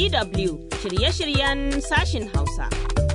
DW shirye-shiryen sashin Hausa.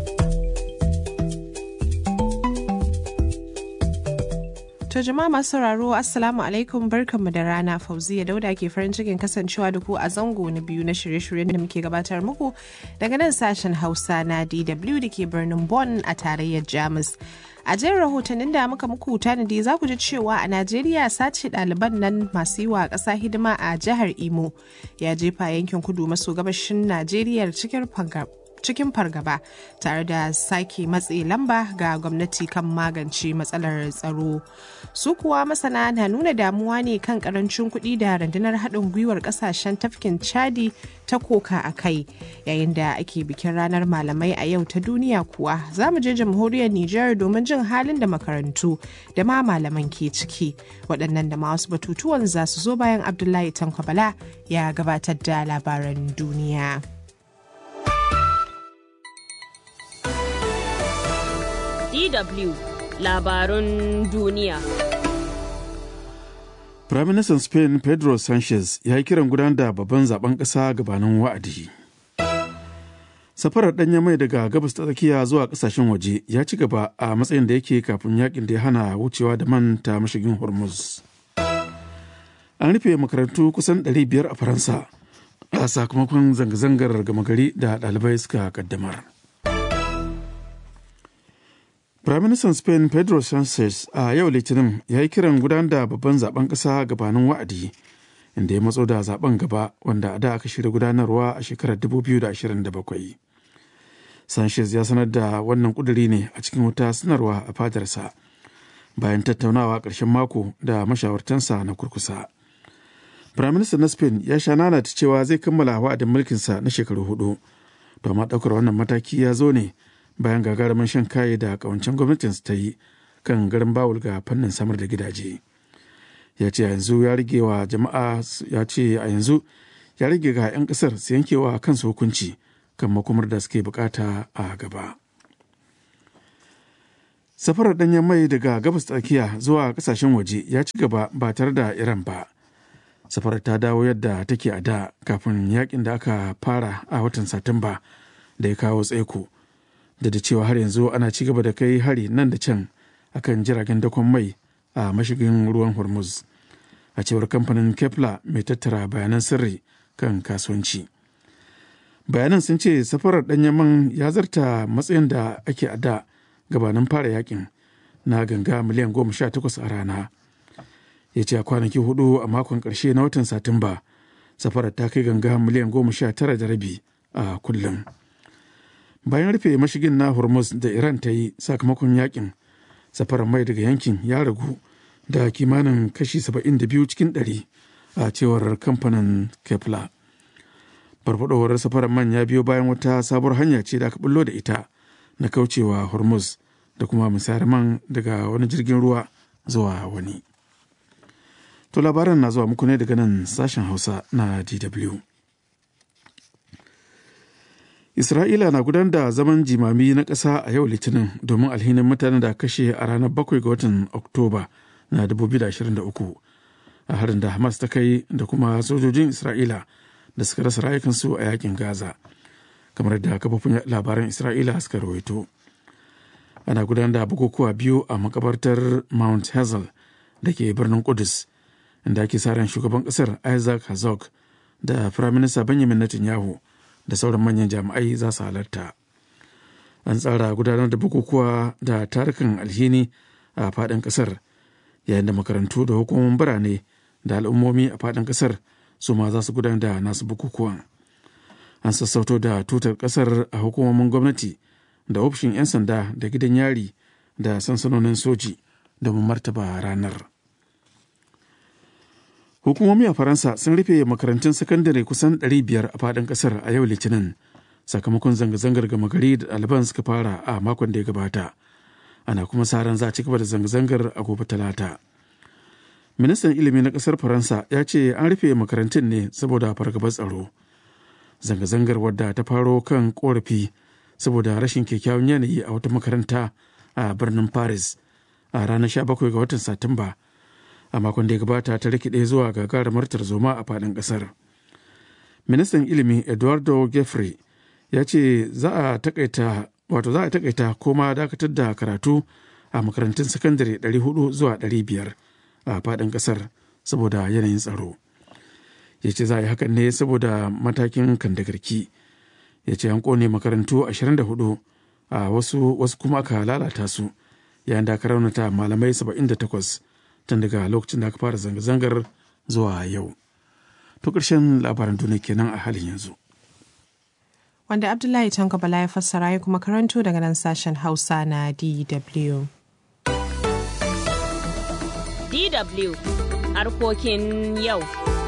To jama'a masu sauraro Assalamu alaikum barkanmu da rana Fauziya Dauda ke farin cikin kasancewa da ku a zango na biyu na shirye-shiryen da muke gabatar muku daga nan sashen Hausa na DW da ke birnin Bonn a tarayyar Jamus. A jin rahotannin da muka muku tanadi za ku ji cewa a Najeriya sace ɗaliban nan masu yi wa ƙasa hidima a jihar Imo ya jefa yankin kudu maso gabashin Najeriya cikin cikin fargaba tare da sake matse lamba ga gwamnati kan magance matsalar tsaro su kuwa masana na nuna damuwa ne kan karancin kuɗi da rundunar haɗin gwiwar ƙasashen tafkin chadi ta koka a kai yayin da ake bikin ranar malamai a yau ta duniya kuwa za mu je jamhuriyar nijar domin jin halin da makarantu da ma malaman ke ciki waɗannan da ma wasu batutuwan za su zo bayan abdullahi tankwabala ya gabatar da labaran duniya. DW labarun duniya. Firaministan Spain Pedro Sanchez ya yi kiran gudanar da babban zaben ƙasa gabanin wa'adi. Safarar ɗanyen mai daga gabas ta tsakiya zuwa ƙasashen waje ya ci gaba a matsayin da yake kafin yakin da ya hana wucewa da man ta mashigin Hormuz. An rufe makarantu kusan 500 a Faransa a sakamakon zanga-zangar gama gari da ɗalibai suka kaddamar. Firaministan Spain Pedro Sanchez a yau Litinin ya yi kiran gudanar da babban zaben ƙasa gabanin wa'adi inda ya matso da zaben gaba wanda a da aka shirya gudanarwa a shekarar 2027. Sanchez ya sanar da wannan kuduri ne a cikin wata sanarwa a fadarsa bayan tattaunawa ƙarshen mako da mashawartansa na kurkusa. Firaministan na Spain ya sha nanata cewa zai kammala wa'adin mulkinsa na shekaru hudu, to amma ɗaukar wannan mataki ya zo ne bayan gagarumin shan kaye da kawancen gwamnatin ta yi kan garin bawul ga fannin samar da gidaje ya ce yanzu ya rage wa jama'a ya ce a yanzu ya rage ga 'yan kasar su yankewa kansu hukunci kan makomar da suke bukata a gaba safarar danyen mai daga gabas tsakiya zuwa kasashen waje ya ci gaba ba tare da iran ba safarar ta dawo yadda take a da kafin yakin da aka fara a watan satumba da ya kawo tsaiko da da cewa har yanzu ana ci gaba da kai hari nan da can akan jiragen dakon mai a mashigin ruwan hormuz a cewar kamfanin kepler mai tattara bayanan sirri kan kasuwanci bayanan sun ce safarar danyen man ya zarta matsayin da ake a da gabanin fara yakin na ganga miliyan goma sha takwas a rana ya ce a kwanaki hudu a makon karshe na watan satumba safarar ta kai ganga miliyan goma sha tara da rabi a kullum bayan rufe mashigin na hormuz da iran ta yi sakamakon yakin safarar mai daga yankin ya ragu da kimanin kashi 72 cikin 100 a cewar kamfanin kepler farfadowar safarar man ya biyo bayan wata sabuwar hanya ce da aka bullo da ita na kaucewa hormuz da kuma misayar man daga wani jirgin ruwa zuwa wani to labaran na zuwa muku ne daga nan sashen hausa na dw Isra'ila na gudanar da zaman jimami na ƙasa a yau Litinin domin alhinin mutanen da kashe a ranar 7 ga watan Oktoba na 2023 a harin da Hamas ta kai da kuma sojojin Isra'ila da suka rasa rayukansu a yakin Gaza, kamar da kafofin labaran Isra'ila suka rawaito. Ana gudanar da bukukuwa biyu a makabartar Mount Hazel da ke birnin Kudus, inda ake sa ran shugaban ƙasar Isaac Herzog da Firaminista Benjamin Netanyahu. da sauran manyan jami'ai za su halarta an tsara gudanar da bukukuwa da tarukan alhini a faɗin ƙasar yayin da makarantu da hukumomin birane da al'ummomi a faɗin ƙasar su ma za su gudanar da nasu bukukuwan an sassauto da tutar ƙasar a hukumomin gwamnati da ofishin 'yan sanda da gidan yari da sansanonin soji domin martaba ranar. hukumomi a faransa sun rufe makarantun sakandare kusan 500 a fadin kasar a yau litinin sakamakon zanga-zangar gama gari da ɗaliban suka fara a makon da ya gabata ana kuma sa ran za a ci gaba da zanga-zangar a gobe talata ministan ilimi na kasar faransa ya ce an rufe makarantun ne saboda fargabar tsaro zanga-zangar wadda ta faro kan korafi saboda rashin kyakkyawan yanayi a wata makaranta a birnin paris a ranar 17 ga watan satumba a makon da ya gabata ta rikide zuwa gagarumar tarzoma a faɗin ƙasar ministan ilimi eduardo geoffrey ya ce za a takaita wato za a takaita koma dakatar da karatu a makarantun sakandare 400 zuwa 500 a faɗin ƙasar saboda yanayin tsaro ya ce za a yi hakan ne saboda matakin kandagarki ya ce an kone makarantu 24 a wasu wasu kuma aka lalata su yayin da aka raunata malamai 78 tun daga lokacin da aka fara zanga-zangar zuwa yau to ƙarshen labaran duniya kenan a halin yanzu wanda abdullahi tanko bala ya fassara ya kuma karanto daga nan sashen hausa na dw DW harkokin yau.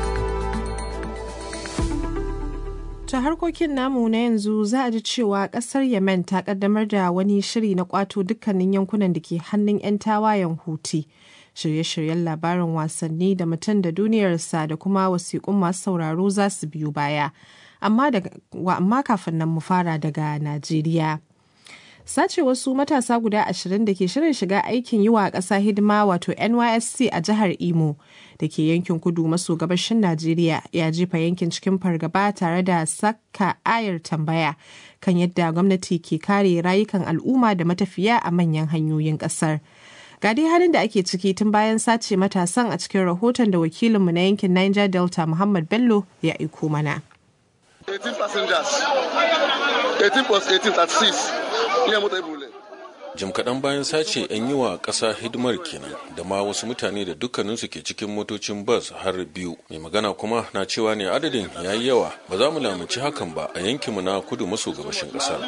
Ta harkokin namu na yanzu za a ji cewa kasar Yemen ta kaddamar da wani shiri na kwato dukkanin yankunan da ke hannun 'yan tawayen Huti. Shirye-shiryen labarin wasanni da mutum da duniyarsa da kuma wasiƙun masu sauraro za su biyu baya. Amma kafin nan mu fara daga Najeriya. sace wasu matasa guda ashirin da ke shirin shiga aikin yi wa ƙasa hidima wato nysc a jihar imo da ke yankin kudu maso gabashin najeriya ya jefa yankin cikin fargaba tare da saka ayar tambaya kan yadda gwamnati ke kare rayukan al'umma da matafiya a manyan hanyoyin ƙasar ga dai halin da ake ciki tun bayan sace matasan a cikin rahoton da wakilinmu na yankin niger delta muhammad bello ya aiko mana 18 passengers 18 plus 18 36 iya mota ibule jim kaɗan bayan sace 'yan yi wa ƙasa hidimar kenan da ma wasu mutane da dukkaninsu ke cikin motocin bas har biyu mai magana kuma na cewa ne adadin ya yi yawa ba za mu lamunci hakan ba a yankinmu na kudu maso gabashin ƙasar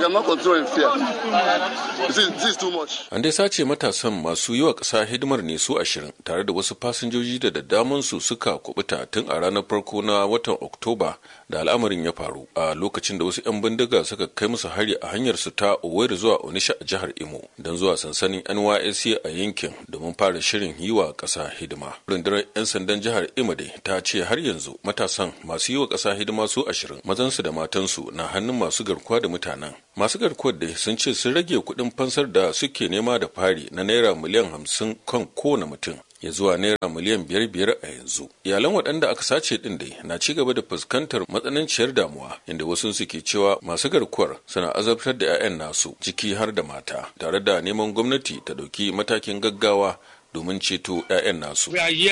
an dai sace matasan masu yi wa ƙasa hidimar ne su ashirin tare da wasu fasinjoji da daddamansu suka kubuta tun a ranar farko na watan oktoba da al'amarin ya faru a lokacin da wasu 'yan bindiga suka kai musu hari a hanyar su ta owerri zuwa onisha a jihar imo don zuwa sansanin nysc a yankin domin fara shirin yi wa ƙasa hidima rundunar 'yan sandan jihar imo dai ta ce har yanzu matasan masu yi wa ƙasa hidima su ashirin mazansu da matansu na hannun masu garkuwa da mutanen masu garkuwar dai sun ce sun rage kuɗin fansar da suke nema da fari na naira miliyan hamsin kan kowane mutum ya zuwa naira miliyan biyar biyar a yanzu iyalan waɗanda aka sace ɗin dai na ci gaba da fuskantar matsananciyar damuwa inda wasu suke cewa masu garkuwar suna azabtar da 'ya'yan nasu ciki har da mata tare da neman gwamnati ta ɗauki matakin gaggawa domin ceto 'ya'yan nasu.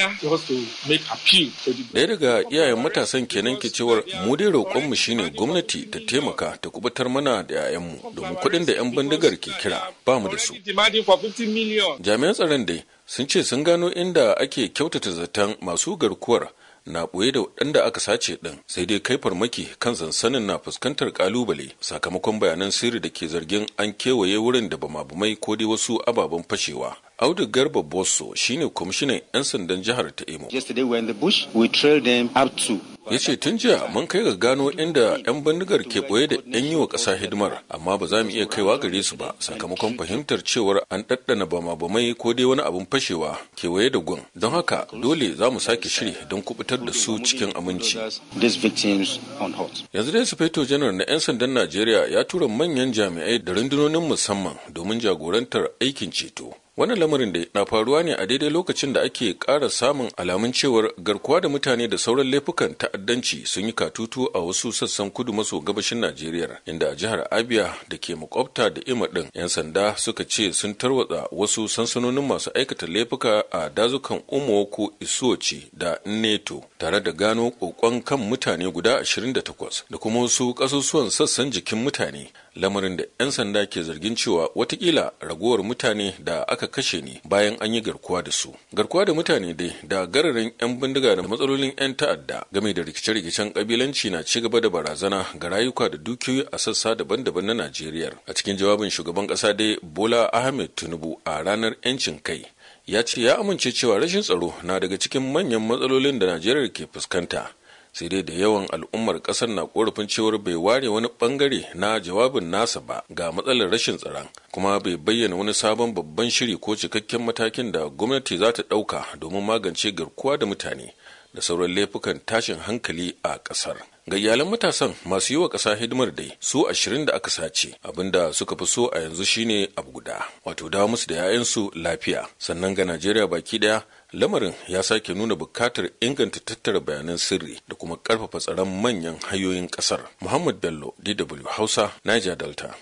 Ɗaya daga iyayen matasan kenan ke cewar mu dai roƙonmu shine gwamnati ta taimaka ta kubutar mana da 'ya'yanmu domin kuɗin da 'yan bindigar ke kira ba mu da su. Jami'an tsaron dai sun ce sun gano inda ake kyautata zaton masu garkuwar na ɓoye da waɗanda aka sace ɗin sai dai kai farmaki kan sansanin na fuskantar ƙalubale sakamakon bayanan sirri da ke zargin an kewaye wurin da bama-bamai ko dai wasu ababen fashewa Audu Garba Bosso shine kwamishinan 'yan sandan jihar ta Imo. Yesterday we in the bush, we trailed them up to. Ya ce tun jiya mun kai ga gano inda 'yan bindigar ke ɓoye da 'yan yi wa ƙasa hidimar, amma ba za mu iya kaiwa gare su ba sakamakon fahimtar cewar an ɗaɗɗana bama-bamai ko dai wani abin fashewa kewaye da gun. Don haka dole za mu sake shiri don kubutar da su cikin aminci. Yanzu dai Sufeto Janar na 'yan sandan Najeriya ya tura manyan jami'ai da rundunonin musamman domin jagorantar aikin ceto. wannan lamarin da na faruwa ne a daidai lokacin da ake ƙara samun alamun cewar garkuwa da mutane da sauran laifukan ta'addanci sun yi katutu a wasu sassan kudu maso gabashin najeriya inda a jihar abia da ke makwabta da ima ɗin 'yan sanda suka ce sun tarwatsa wasu sansanonin masu aikata laifuka a dazukan umoko isuoci da neto tare da gano kokon kan mutane guda 28 da kuma wasu ƙasusuwan sassan jikin mutane lamarin da 'yan sanda ke zargin cewa watakila ragowar mutane da aka kashe ne bayan an yi garkuwa da su garkuwa da mutane dai da gararin 'yan bindiga da matsalolin 'yan ta'adda game da rikice-rikicen kabilanci na ci gaba da barazana ga rayuka da dukiyoyi a sassa daban-daban na najeriya a cikin jawabin shugaban kasa dai bola ahmed tinubu a ranar 'yancin kai ya ce ya amince cewa rashin tsaro na daga cikin manyan matsalolin da najeriya ke fuskanta sai dai da yawan al'ummar kasar na korafin cewar bai ware wani bangare na jawabin nasa ba ga matsalar rashin tsaron kuma bai bayyana wani sabon babban shiri ko cikakken matakin da gwamnati za ta ɗauka domin magance garkuwa da mutane da sauran laifukan tashin hankali a ƙasar. ga iyalan matasan masu yi wa ƙasa hidimar dai su ashirin da aka sace abinda suka fi so a yanzu shine abu guda wato dawo musu da 'ya'yansu lafiya sannan ga najeriya baki daya lamarin ya sake nuna bukatar inganta tattara bayanan sirri da kuma karfafa tsaron manyan hanyoyin kasar muhammad bello dw hausa niger delta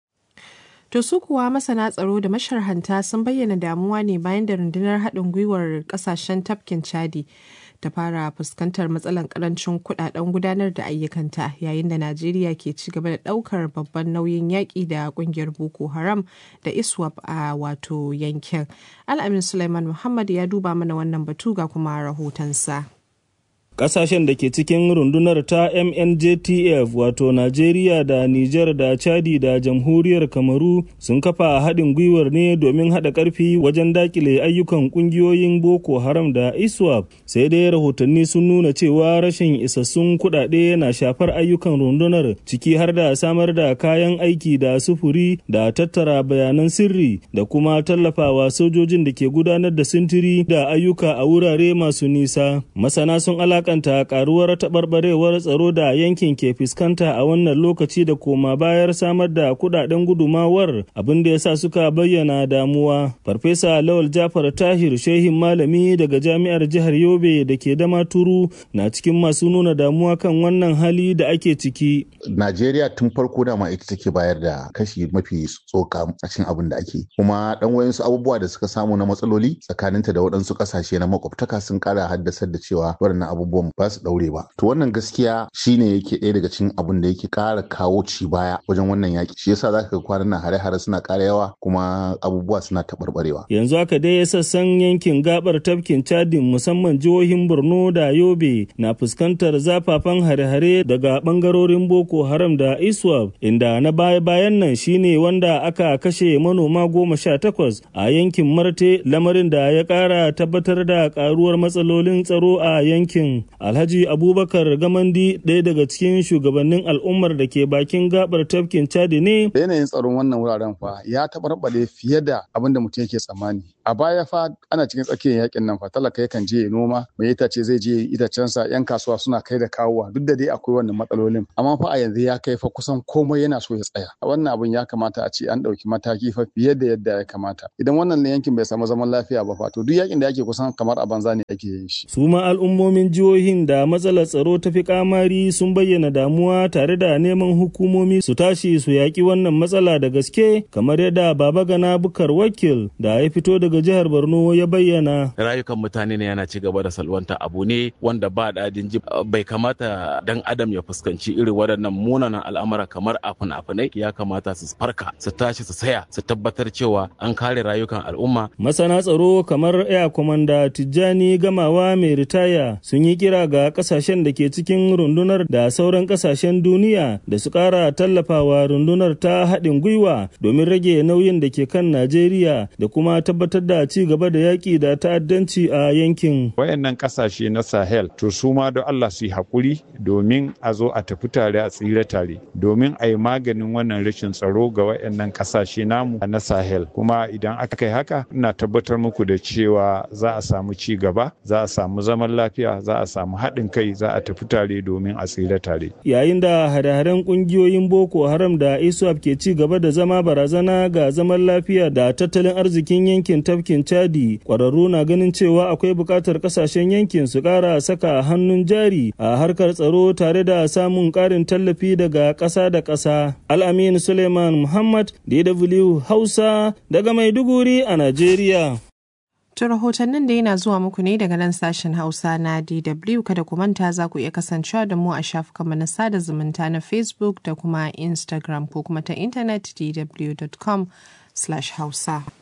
To su kuwa masana tsaro da masharhanta sun bayyana damuwa ne bayan da rundunar haɗin gwiwar ƙasashen tafkin Chadi ta fara fuskantar matsalar karancin kudaden gudanar da ayyukanta yayin da Najeriya ke ci gaba da ɗaukar babban nauyin yaƙi da ƙungiyar Boko Haram da ISWAP a wato yankin. Al'amin Suleiman Muhammad ya duba mana wannan batu ga kuma rahotonsa. Ƙasashen da ke cikin rundunar ta MNJTF wato Najeriya da Nijar da Chadi da Jamhuriyar Kamaru sun kafa haɗin gwiwar ne domin haɗa ƙarfi wajen dakile ayyukan ƙungiyoyin Boko Haram da ISWAP sai dai rahotanni sun nuna cewa rashin isassun kuɗaɗe na shafar ayyukan rundunar ciki har da samar da kayan aiki da sufuri da tattara bayanan sirri da kuma tallafawa sojojin da ke gudanar da sintiri da ayyuka a wurare masu nisa. Masana sun alaka alakanta karuwar taɓarɓarewar tsaro da yankin ke fuskanta a wannan lokaci da koma bayar samar da kudaden gudumawar abin da ya sa suka bayyana damuwa. Farfesa Lawal Jafar Tahir shehin malami daga jami'ar jihar Yobe da ke dama turu na cikin masu nuna damuwa kan wannan hali da ake ciki. Najeriya tun farko dama ita take bayar da kashi mafi tsoka a cikin abin da ake. Kuma dan wayansu abubuwa da suka samu na matsaloli tsakaninta da waɗansu ƙasashe na makwabtaka sun ƙara haddasar da cewa waɗannan abubuwan abubuwan ba su daure ba to wannan gaskiya shine yake ɗaya daga cikin abin da yake ƙara kawo ci baya wajen wannan yaƙi shi yasa zaka ga kwanan nan hare-hare suna ƙara yawa kuma abubuwa suna taɓarɓarewa yanzu haka dai sassan yankin gabar tafkin chadin musamman jihohin borno da yobe na fuskantar zafafan hare-hare daga ɓangarorin boko haram da iswap inda na baya-bayan nan shine wanda aka kashe manoma goma sha takwas a yankin marte lamarin da ya ƙara tabbatar da ƙaruwar matsalolin tsaro a yankin Alhaji Abubakar Gamandi ɗaya daga cikin shugabannin al'ummar da ke bakin gabar tafkin Chadi ne. Yanayin tsaron wannan wuraren fa ya taɓarɓare fiye da abin da mutum yake tsammani. A baya fa ana cikin tsakiyar yakin nan fa talaka yakan je ya noma mai itace zai je itacensa yan kasuwa suna kai da kawowa duk da dai akwai wannan matsalolin amma fa a yanzu ya kai fa kusan komai yana so ya tsaya. Wannan abin ya kamata a ce an ɗauki mataki fa fiye da yadda ya kamata. Idan wannan yankin bai samu zaman lafiya ba fa to duk yakin da ake kusan kamar a banza ne ake yin shi. Su ma al'ummomin jihohin da matsalar tsaro ta fi kamari sun bayyana damuwa tare da neman hukumomi su tashi su yaƙi wannan matsala da gaske kamar yadda baba gana bukar wakil da ya fito daga jihar borno ya bayyana rayukan mutane ne yana ci gaba da salwanta abu ne wanda ba daɗin ji bai kamata dan adam ya fuskanci irin waɗannan munanan al'amura kamar a fina-finai ya kamata su farka su tashi su saya su tabbatar cewa an kare rayukan al'umma masana tsaro kamar ya komanda tijjani gamawa mai ritaya sun yi kira ga kasashen da ke cikin rundunar da sauran kasashen duniya da su kara tallafawa rundunar ta haɗin gwiwa domin rage nauyin da ke kan Najeriya da kuma tabbatar da ci gaba da yaƙi da ta'addanci a yankin. Wayannan kasashe na Sahel to su ma da Allah su yi haƙuri domin a zo a tafi tare a tsira tare domin a yi maganin wannan rashin tsaro ga wayannan kasashe namu na Sahel kuma idan aka yi haka ina tabbatar muku da cewa za a samu ci gaba za a samu zaman lafiya za a samu haɗin kai za a tafi tare domin a tsira tare. Yayin da hare-haren ƙungiyoyin Boko Haram da ISWAP ke ci gaba da zama barazana ga zaman lafiya da tattalin arzikin yankin tafkin Chadi, ƙwararru na ganin cewa akwai buƙatar ƙasashen yankin su ƙara saka hannun jari a harkar tsaro tare da samun ƙarin tallafi daga ƙasa da ƙasa. Al'amin Suleiman Muhammad, DW Hausa, daga Maiduguri a Najeriya. To rahotannin da yana zuwa muku ne daga nan sashen Hausa na DW kada ku manta za ku iya kasancewa da mu a shafukanmu na sada zumunta na Facebook da kuma Instagram ko kuma ta intanet dw.com/hausa.